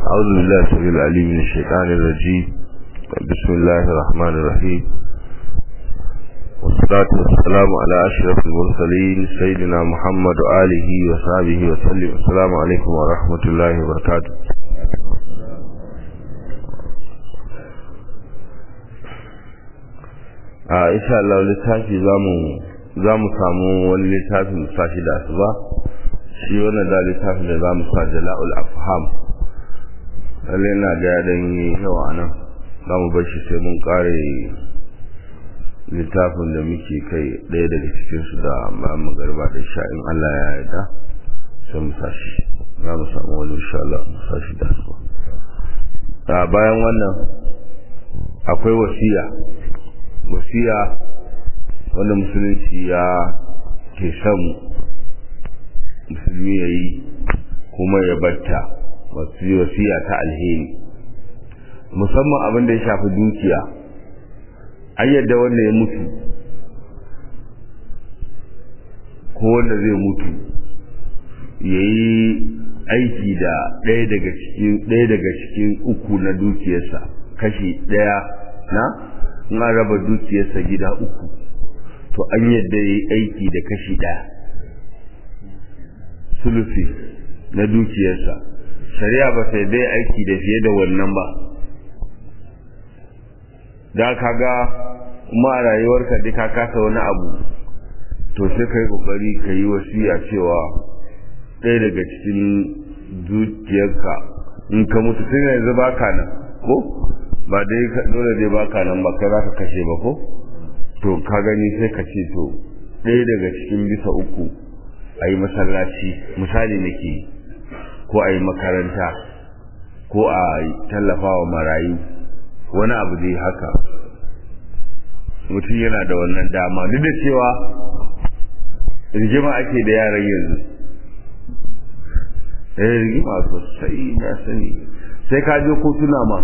أعوذ بالله السميع العليم من الشيطان الرجيم بسم الله الرحمن الرحيم والصلاة والسلام على أشرف المرسلين سيدنا محمد وآله وصحبه وسلم السلام عليكم ورحمة الله وبركاته a insha Allah littafi zamu zamu samu wani littafin sashi da asuba shi wannan da littafin da zamu sa jala'ul afham lalle ina ga dan yawa nan zamu bar shi sai mun kare littafin da muke kai daya daga cikin su da mu garba da sha in Allah ya yarda sai mu sashi zamu samu wani insha Allah mu sashi da asuba bayan wannan akwai wasiya wasiya wanda musulunci ya ke son musulmi ya yi kuma ya batta wasiya ta alheri musamman abin da ya shafi dukiya an yadda wanda ya mutu ko wanda zai mutu ya yi aiki da ɗaya daga cikin ɗaya daga cikin uku na dukiyarsa kashi ɗaya na in an raba dukiyarsa gida uku to an yadda ya yi aiki da kashi ɗaya sulusi na dukiyarsa shari'a ba sai dai aiki da fiye da wannan ba da ka ga kuma a rayuwarka dai ka kasa wani abu to sai ka yi kokari ka yi wasiya cewa ɗaya daga cikin dukiyarka in ka mutu tun yanzu baka nan ko ba dai dole dai baka nan ba kai zaka kashe ba ko to ka gani sai ka ce to ɗaya daga cikin bisa uku a yi masallaci misali nake ko a yi makaranta ko a tallafa wa marayu wani abu dai haka mutum yana da wannan dama duk da cewa rigima ake da yaran yanzu eh rigima sosai na sani sai ka je kotuna ma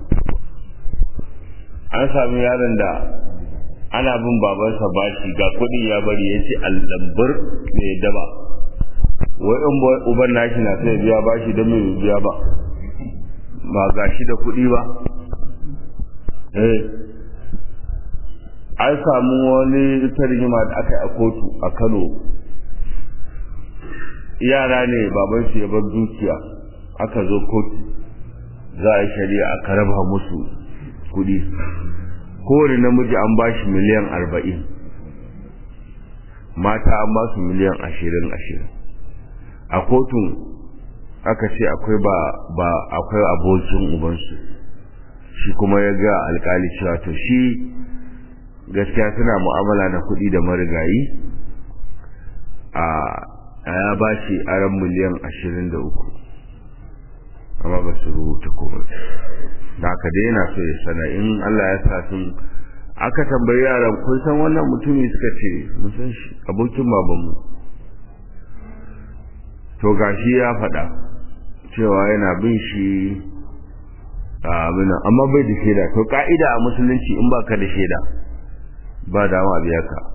an sami yaron da ana bin babansa bashi ga kuɗi ya bari ya ce allambar ne daba wai in uban nashi na sai biya bashi don mai biya ba ba ga shi da kuɗi ba eh an samu wani ita rigima da aka yi a kotu a kano yara ne babansu ya bar dukiya aka zo kotu za a yi shari'a aka raba musu kuɗi kowane namiji an ba shi miliyan arba'in mata an ba su miliyan ashirin ashirin a kotun aka ce akwai ba ba akwai abokin ubansu shi kuma ya ga alkali cewa to shi gaskiya suna mu'amala na kuɗi da marigayi a ya ba shi aran miliyan ashirin da uku amma ba su rubuta komai da aka dai yana so ya sana in Allah ya sa sun aka tambayi yaran kun san wannan mutumi suka ce mun san shi abokin babanmu to gashi ya faɗa cewa yana bin shi abin amma bai da shaida to ka'ida a musulunci in baka da shaida ba dama a biya ka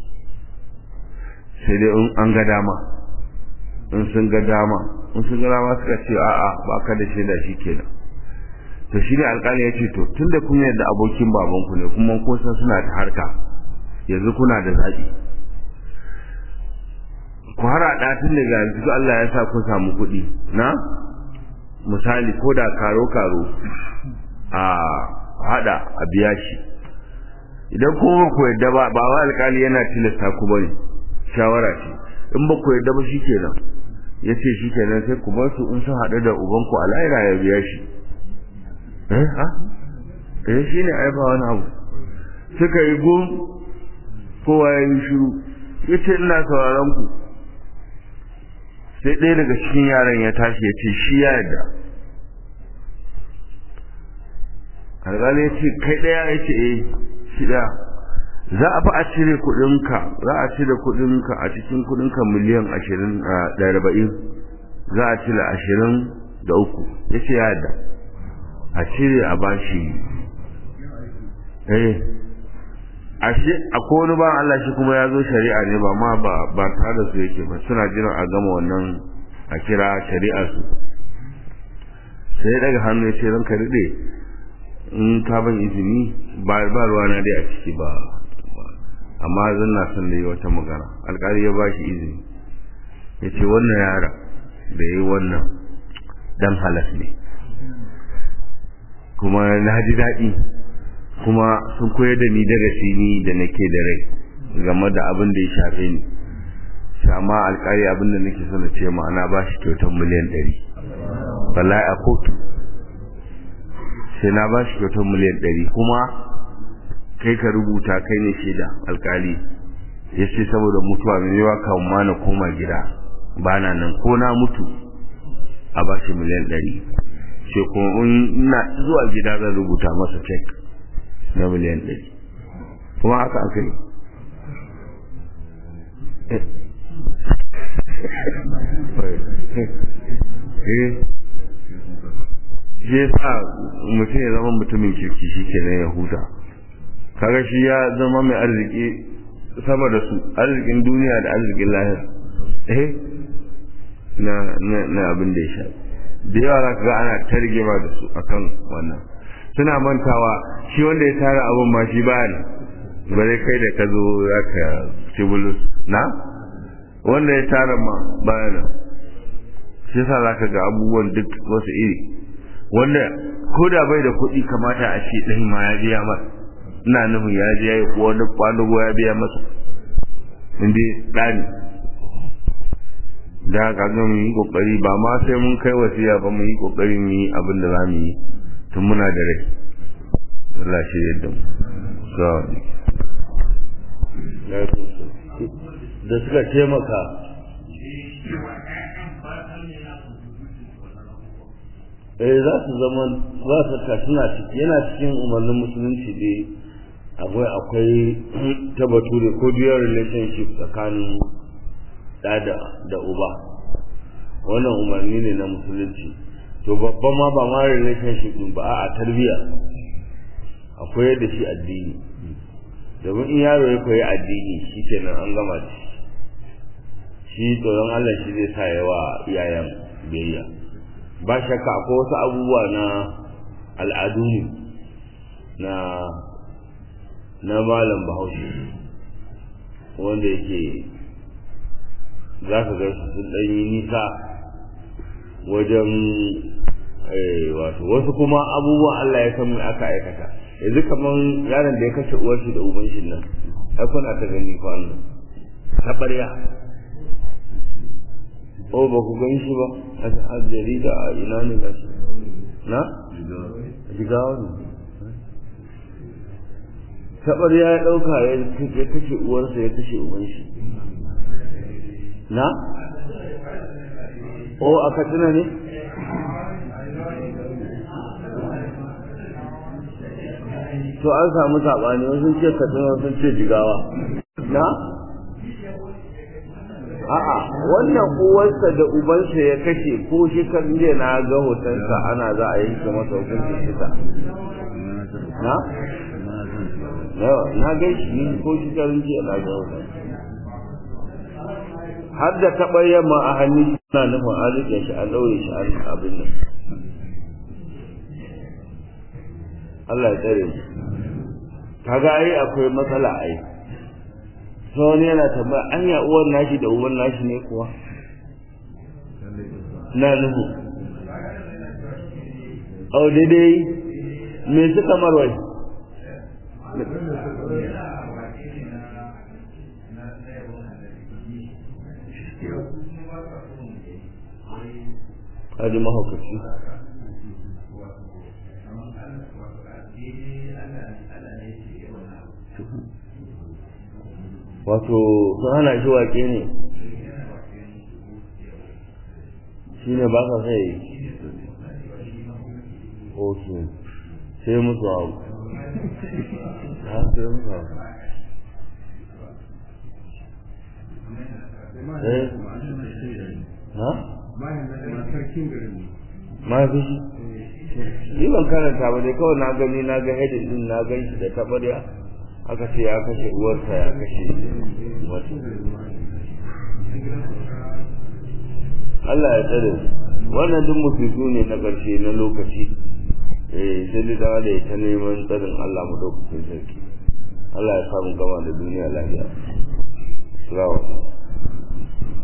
sai dai in an ga dama in sun ga dama in sun ga dama suka ce a'a baka da shaida shikenan to shi ne alƙali ya ce to tun da kun yadda abokin babanku ne kuma kun san suna da harka yanzu kuna da zaɓi ku haraɗa tun daga yanzu Allah ya sa kun samu kuɗi na misali ko da karo-karo a haɗa a biya shi idan kuma ku yadda ba ba wa alƙali yana tilasta ku bane shawara ce in ba ku yadda ba shi kenan ya ce shi kenan sai ku bar su in sun haɗu da ubanku a lahira ya biya shi eh ha eh shine ai ba wani abu suka yi gum kowa ya yi shiru yace ina sauraron ku sai ɗaya daga cikin yaran ya tashi ya ce shi ya yarda alƙali ya ce kai ɗaya ya ce eh shi ɗaya za a fi a cire kuɗinka za a cire kuɗinka a cikin kuɗinka miliyan ashirin da arba'in za a cire ashirin da uku ya ce ya yarda a cire a bashi eh ashe akwai wani ba Allah shi kuma ya zo shari'a ne ba ma ba ba tare da su yake ba suna jiran a gama wannan a kira shari'a su sai ya daga hannu ya ce ranka daɗe in ka ban izini ba ba ruwana dai a ciki ba amma zan na son da yi wata magana alƙali ya ba shi izini ya ce wannan yara da ya yi wannan dan halas ne kuma na ji daɗi kuma sun koyar da ni darasi ni da nake da rai game da abin da ya shafe ni amma alƙali abin da nake so na ce ma'ana ba shi kyautar miliyan ɗari wallahi a kotu sai na ba shi kyautar miliyan ɗari kuma kai ka rubuta kai ne shaida alƙali ya ce saboda mutuwa mai yawa kan ma na koma gida ba na nan ko na mutu a ba shi miliyan ɗari sai kuma ina zuwa gida zan rubuta masa cek na miliyan ɗari kuma haka aka yi shi ya sa mutum ya zama mutumin kirki shi ke ya huta kaga shi ya zama mai arziki sama da su arzikin duniya da arzikin lahir eh na na abin da ya sha da yawa za ka ga ana targema da su akan wannan suna mantawa shi wanda ya tara abin ma shi ba ne bare kai da ka zo za ka ci bulus na wanda ya tara ma baya nan shi yasa za ka ga abubuwan duk wasu iri wanda ko da bai da kuɗi kamata a ce ɗan ma ya biya masa ina nufin ya je ya yi wani kwanugo ya biya masa inda ɗani da haka ga mu yi kokari ba ma sai mun kai wasiya ba mu yi kokari mu yi abin da za mu yi tun muna da rai Allah shi yadda mu so da suka taimaka eh za su zama za su ka suna ciki yana cikin umarnin musulunci dai akwai akwai ta bature ko dual relationship tsakanin da da uba wannan umarni ne na musulunci to babban ma ba ma relationship din ba a tarbiya akwai da shi addini domin in yaro ya koyi addini shi kenan an gama da shi shi tsoron Allah shi zai sa yawa iyayen biyayya ba shakka akwai wasu abubuwa na al'adu ne na na malam bahaushe wanda yake za ka ga su sun ɗanyi nisa wajen wato wasu kuma abubuwan Allah ya san aka aikata yanzu kamar yaron da ya kashe uwar shi da uban shi nan ai kuna ta gani kwanan ta ɓarya o ba ku gan shi ba a jarida a ina ne ga shi na jigawa ne tabar ya ɗauka ya kashe uwarsa ya kashe uban shi na o a katsina ne to an samu saɓani wasu ce katsina wasu ce jigawa na a'a wannan uwarsa da ubansa ya kashe ko shi kan je na ga hotonsa ana za a yanke masa hukuncin kisa na na ga shi ko shi kan je na ga hoton har da taɓa yamma a hannun shi na nufin an rike shi an ɗaure shi an abin nan Allah ya tsare mu kaga ai akwai matsala ai sai wani yana tambaya anya uwan nashi da uwan nashi ne kuwa na nuhu au daidai me suka marwai Kaji mahaukaci. wato sun hana shi waƙe ne shi ne ba ka sai ok sai musu abu ha sai musu abu eh ha mahaifi shi ni ban karanta ba dai kawai na gani na ga hedin din na gan shi da tabarya aka ce ya kashe uwarsa ya kashe wata Allah ya tsare wannan duk musibu ne na ƙarshe na lokaci eh sai da dawa da ta neman tsarin Allah mu daukakin sarki Allah ya samu gama da duniya lafiya Assalamu alaikum